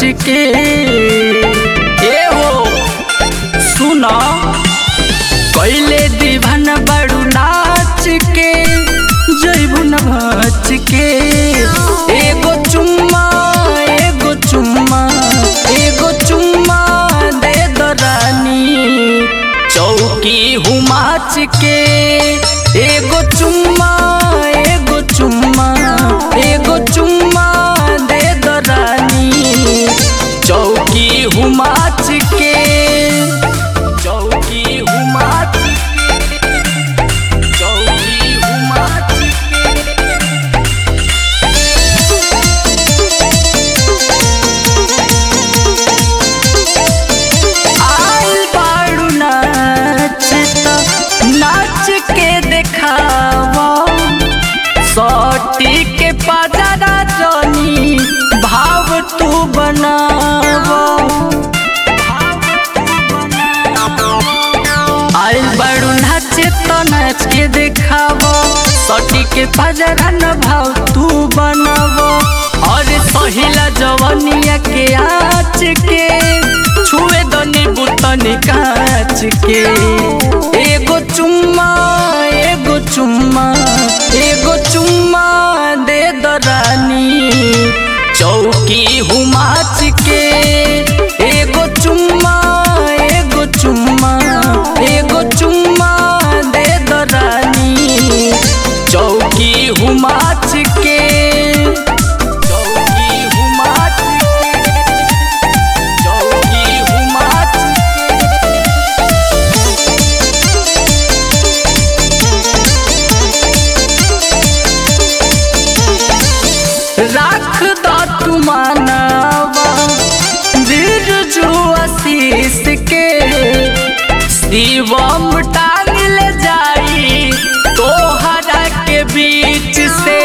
के ए हो सुना पहले दीवान बड़ू नाच के जैबू न भच के एगो चुम्मा एगो चुम्मा एगो चुम्मा दे दो रानी चौकी हुमाच के एगो चुम्मा एगो चुम्मा एगो चुम्मा दे दो रानी चौकी हुमाच के चौकी हुमाच के चौकी हुमाच के आइल बाड़ू नाच त नाच के देखावा सटी के पजरा जनी भाव तू बनावा आइल बाड़ू नाच त नाच के देखावा सटी के पजरा न भाव तू बनावा और सहिला जवनिया के आँच के छुए दनी बुतनी कांच के एगो चुम्मा एगो चुम्मा एगो चुम्मा दे दो रानी चौकी हुमाच के एगो चुम्मा एगो चुम्मा एगो चुम्मा दे दो रानी चौकी हुमाच के चौकी हुमाच के चौकी हुमाच के राख दो तू मानवा बिरजू आशीष के शिवम टांग ले जाई तोहरा के बीच से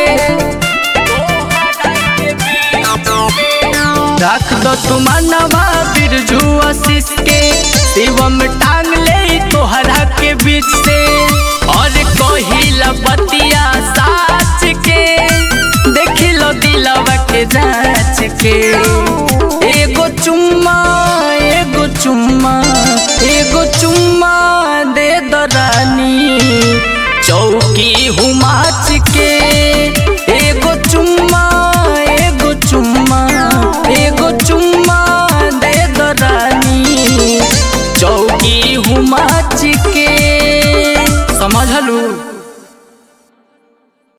रख दो तू मानवा बिरजू आशीष के शिवम टांग ले तोहरा के बीच से और कहिला बतिया साच के देखी लो दिलवा के जांच के एगो चुम्मा एगो चुम्मा एगो चुम्मा दे दो रानी चौकी हुमाच के एगो चुम्मा एगो चुम्मा एगो चुम्मा दे दो रानी चौकी हुमाच